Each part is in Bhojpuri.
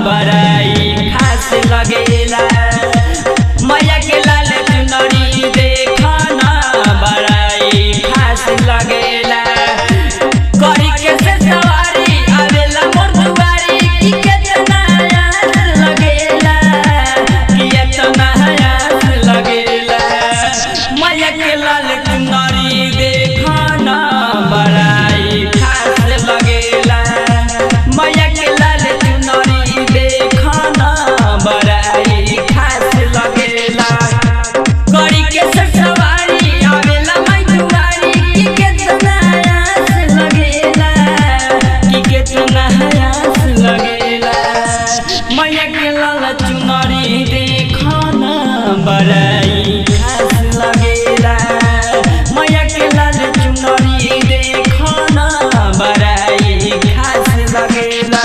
बड़ाई खास लगेला मैया के लाल चुनरी देखना बड़ाई खास लगेला करी के से सवारी आवेला मोर दुआरी की केतना याद लगेला की एतना याद लगेला मैया के लाल चुनरी देखना बड़ाई खास लगेला मैया के लाल चुनरी देखना बड़ाई खास लगेला करी के से सवारी आवेला मैं दुआरी की केतना आस लगेला की केतना आस लगेला मैया के लाल चुनरी देखना बड़ाई खास लगेला मैया के लाल चुनरी देखना बड़ाई खास लगेला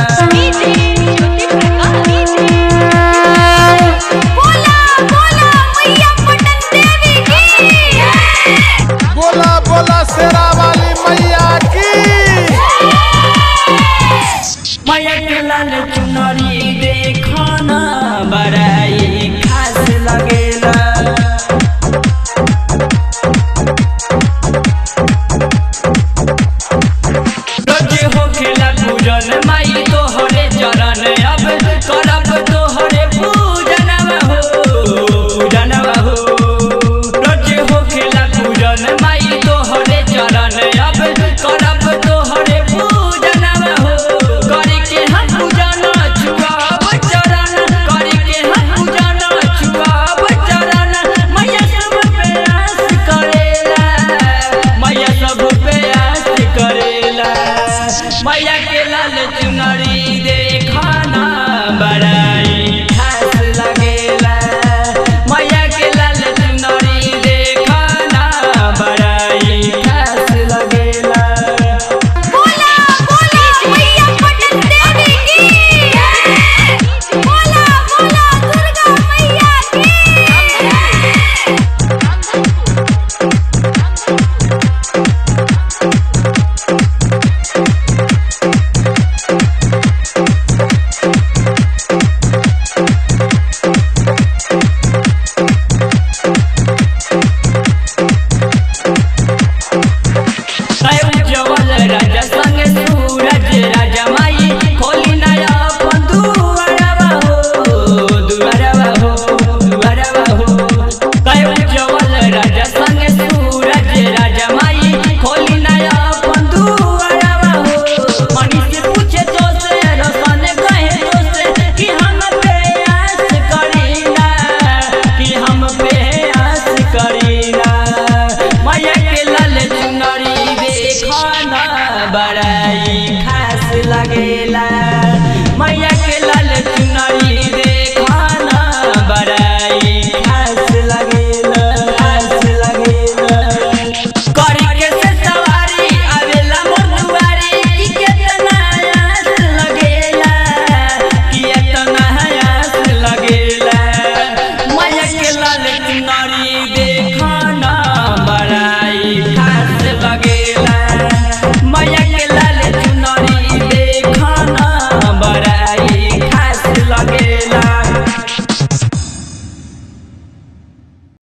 बोला बोला मैया पटन देवी की बोला बोला शेरा वाली मैया की मैया के लाल चुनरी देखना बड़ाई खास लगेला रोजे होखेला पूजन माई तोहरे चरण अब करब तोहरे पूजनवा हो पूजनवा हो रोजे होखेला पूजन माई तोहरे चरण अब करब तोहरे पूजनवा हो करी के हम पूजन छुआब चरण करी के हम पूजन छुआब चरण मैया सब पे आस करेला मैया सब पे आस करेला मैया के लाल चुनरी देखना बड़ाई खास लगेला मैया के लाल चुनरी देखना बड़ाई खास लगेला बोला बोला मैया पटन देवी की बोला बोला दुर्गा मैया की काय उज्जवल राजा संग सूरज राजा माई खोली नया अपन दुआरवा हो दुआरवा हो दुआरवा हो काय उज्जवल राजा संग सूरज राजा माई खोली नया अपन दुआरवा हो मनी से पूछे तो से रसन कहे तो से कि हम पे आस करीना कि हम पे आस करीना मैया के लाल चुनरी देखना बड़ाई खास लगेला